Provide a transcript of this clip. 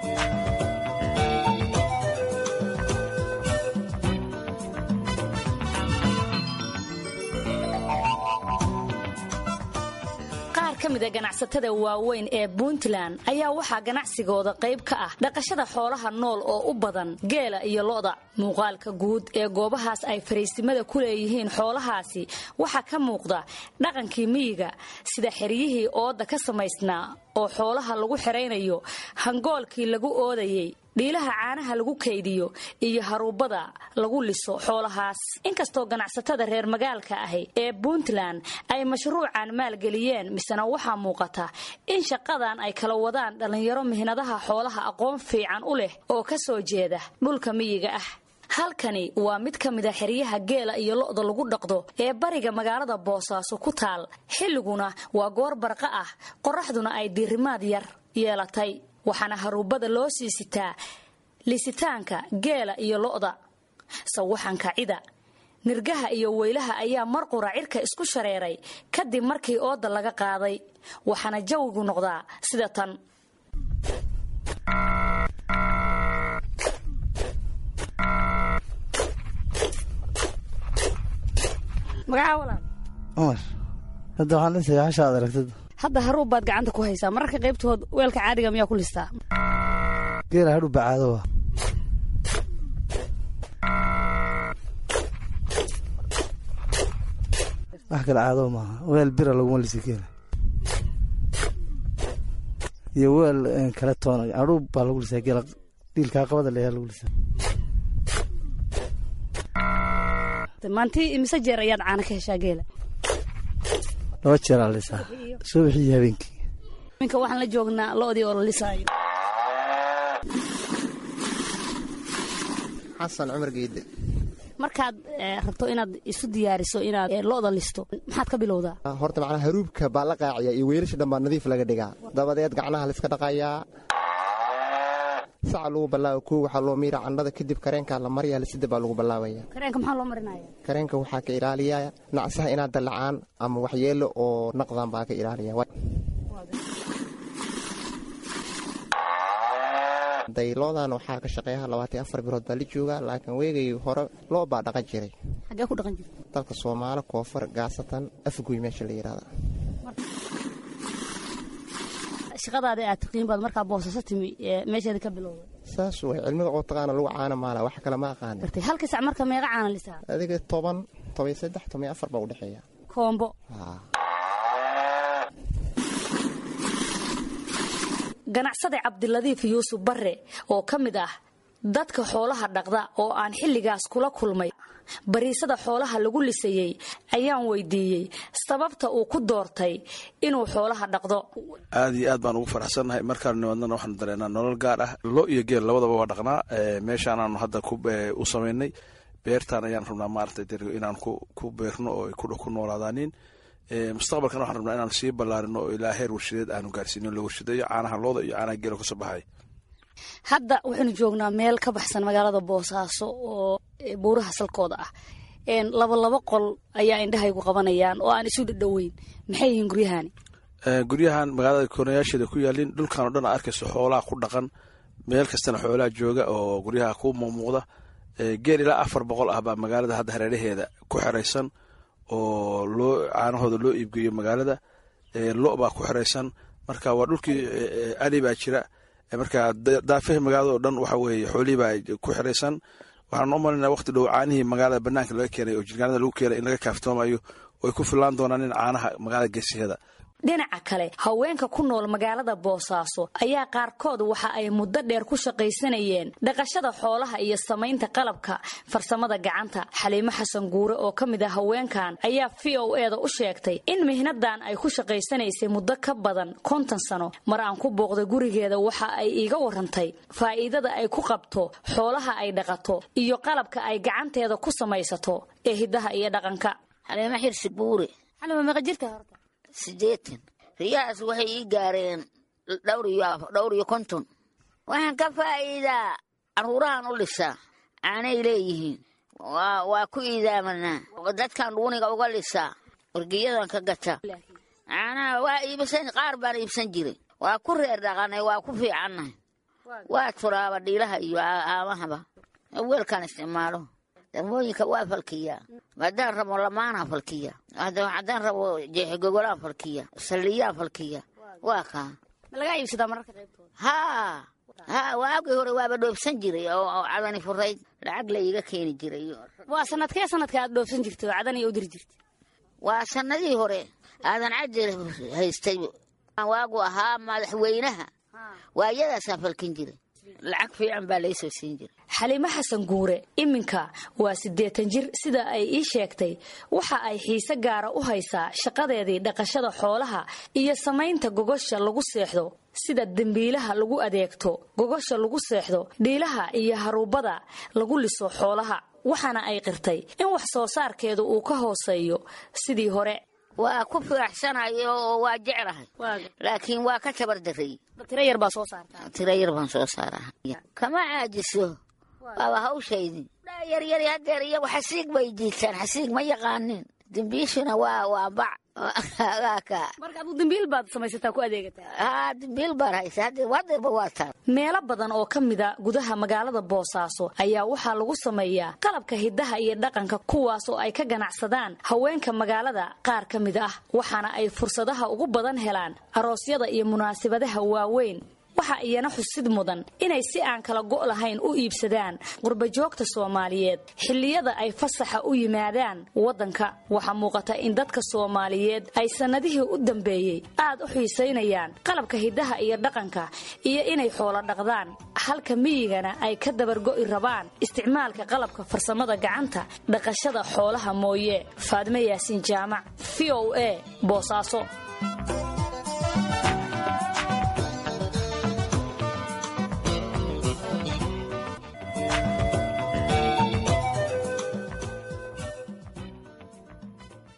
qaar ka mida ganacsatada waaweyn ee puntland ayaa waxaa ganacsigooda qayb ka ah dhaqashada xoolaha nool oo u badan geela iyo lo'da muuqaalka guud ee goobahaas ay fariisimada ku leeyihiin xoolahaasi waxaa ka muuqda dhaqankii miyiga sida xeryihii ooda ka samaysnaa oo xoolaha lagu xeraynayo hangoolkii lagu oodayey dhiilaha caanaha lagu kaydiyo iyo haruubada lagu liso xoolahaas inkastoo ganacsatada reer magaalka ahi ee puntland ay mashruucan maalgeliyeen misena waxaa muuqata in shaqadan ay kala wadaan dhallinyaro mihnadaha xoolaha aqoon fiican u leh oo ka soo jeeda dhulka miyiga ah halkani waa mid ka mida xeryaha geela iyo lo'da lagu dhaqdo ee bariga magaalada boosaaso ku taal xilliguna waa goor barqa ah qoraxduna ay diirimaad yar yeelatay waxaana haruubada loo sii sitaa lisitaanka geela iyo lo'da sawaxanka cida nirgaha iyo weylaha ayaa mar qura cirka isku shareeray kadib markii ooda laga qaaday waxaana jawigu noqdaa sida tan cumar hadda waxaan lisaya hasha aad aragtid hadda haruub baad gacanta ku haysaa mararka qaybtood weelka caadiga miyaa ku listaa geela hadhu bacaado wa wax kale caado maaha weel bira laguma lisi geela iyo weel kale toona hadhuub baa lagu lisaa geela dhiilkaa qabada leeyaa lagu lisaa maantii imise jeer ayaad caana ka heshaa geela laba jeeraa la lisaa subaxii iyo habeenkii minka waxaan la joognaa lo'dii oo la lisaayo xasan cumar geedde markaad rabto inaad isu diyaariso inaad lo'da listo maxaad ka bilowdaa horta macnaa haruubka baa la qaaciya iyo weelasha dhan baa nadiif laga dhigaa dabadeed gacnaha layska dhaqayaa saca lagu ballaawa kow waxaa loo miira candhada kadib kareenkaa la maryaa lisida baa lagu ballaawaya kareenka maxaa loo marinaya kareenka waxaa ka ilaaliya nacsaha inaad dallacaan ama waxyeelo oo naqdan baa ka ilaaliya dayloodan waxaa ka shaqeeyaha labaatan afar bilood baa la joogaa laakiin weegay hore loo baa dhaqan jiray xaggee ku dhaqan jirta dalka soomaali koonfur gaasatan afgoy meesha la yidhahda shaqadaada aad taqiin baad markaa boosasa timi meesheeda ka bilowday saas way cilmiga oo taqaana lagu caana maala wax kale ma aqaani gartay halka sac marka meeqa caana lisaa adiga toban toban saddex toban afar baa udhexeeya koombo ganacsade cabdiladiif yuusuf barre oo ka mid ah dadka xoolaha dhaqda oo aan xilligaas kula kulmay bariisada xoolaha lagu lisayey ayaan weydiiyey sababta uu ku doortay inuu xoolaha dhaqdo aad iyo aad baan ugu faraxsannahay markaan nimadnana waxaanu dareenaa nolol gaar ah lo iyo geel labadaba waa dhaqnaa meeshaanaanu hadda u samaynay beertaan ayaan rabnaa maaragtay inaan ku beerno oo ay ku noolaadaanin mustaqbalkan waxaan rabnaa inaan sii ballaarino oo ilaa heer warshadeed aanu gaarsiino la warshadeeyo caanaha looda iyo caanaha geela kasoo baxay hadda waxaynu joognaa meel ka baxsan magaalada boosaaso oo buuraha salkooda ah laba laba qol ayaa indhahaygu qabanayaan oo aan isu dhadhoweyn maxay yihiin guryahani guryahan magaalada koonayaasheeda ku yaalin dhulkan o dhan a arkayso xoolaha ku dhaqan meel kastana xoolaha jooga oo guryaha ku muuqmuuqda geel ilaa afar boqol ah baa magaalada hadda hareeraheeda ku xeraysan oo loo caanahooda loo iibgeeyo magaalada lo baa ku xeraysan marka waa dhulkii ali baa jira marka daafaha magaalada oo dhan waxa weeye xoolihii baa ku xiraysan waxaan u malinaa waqti dhow caanihii magaalada banaanka laga keenay oo jirgaanada lagu keenay in laga kaaftoomayo oo ay ku fillaan doonaan in caanaha magaalada geesiheeda dhinaca kale haweenka ku nool magaalada boosaaso ayaa qaarkood waxa ay muddo dheer ku shaqaysanayeen dhaqashada xoolaha iyo samaynta qalabka farsamada gacanta xaliimo xasan guure oo ka mid ah haweenkan ayaa v o eda u sheegtay in mihnadan ay ku shaqaysanaysay muddo ka badan konton sano mar aan ku booqday gurigeeda waxa ay iiga warantay faa'iidada ay ku qabto xoolaha ay dhaqato iyo qalabka ay gacanteeda ku samaysato ee hiddaha iyo dhaqanka xaliimo xirsi buure xalima meeqa jirta horta siddeetan riyahaas waxay ii gaareen dhowr iyo konton waxaan ka faa'iidaa carruurahan u lisaa caanay leeyihiin waa ku iidaamanaa dadkan dhuuniga uga lisaa wargiyadan ka gata caanaha waa iibsan qaar baan iibsan jiray waa ku reer dhaqanay waa ku fiicannahay waa turaaba dhiilaha iyo aamahaba weelkaan isticmaalo dambooyinka waa falkiya haddaan rabo lamaanaa falkiya haddaan rabo jeexigogolaan falkiya salliyaan falkiya waa kaa ma lagaa iibsadaa mararka qaybtooda haa haa waagii hore waaba dhoofsan jiray oo cadani furayd lacag la iiga keeni jiray waa sanadkee sanadka aad dhoofsan jirtay oo cadan iyo u diri jirtay waa sanadii hore aadan cadir haystay waagu ahaa madaxweynaha waayadaasaan falkin jiray lacag fiican baa laysoo siin jiray xaliimo xasan guure iminka waa siddeetan jir sida ay ii sheegtay waxa ay xiise gaara u haysaa shaqadeedii dhaqashada xoolaha iyo samaynta gogosha lagu seexdo sida dembiilaha lagu adeegto gogosha lagu seexdo dhiilaha iyo haruubada lagu liso xoolaha waxaana ay qirtay in wax soo saarkeedu uu ka hooseeyo sidii hore waa ku firaxsanayo oo waa jeclahay laakiin waa ka tabardaray tiro yar baa soo saartaa tiro yar baan soo saaraa kama caajiso waaba hawshaydi yaryari hadeer iyagu xasiig bay jiitaan xasiig ma yaqaanin dembiishuna waa waa bac marka aduu dembiil baad samaysataa ku adeegataa haa dembiil baan haysa hadeerba waa taa meelo badan oo ka mida gudaha magaalada boosaaso ayaa waxaa lagu sameeyaa qalabka hidaha iyo dhaqanka kuwaas oo ay ka ganacsadaan haweenka magaalada qaar ka mid ah waxaana ay fursadaha ugu badan helaan aroosyada iyo munaasabadaha waaweyn waxa iyana xusid mudan inay si aan kala go' lahayn u iibsadaan qurbajoogta soomaaliyeed xilliyada ay fasaxa u yimaadaan waddanka waxaa muuqata in dadka soomaaliyeed ay sannadihii u dambeeyey aad u xiisaynayaan qalabka hidaha iyo dhaqanka iyo inay xoolo dhaqdaan halka miyigana ay ka dabargo'i rabaan isticmaalka qalabka farsamada gacanta dhaqashada xoolaha mooye faadme yaasiin jaamac v o a boosaaso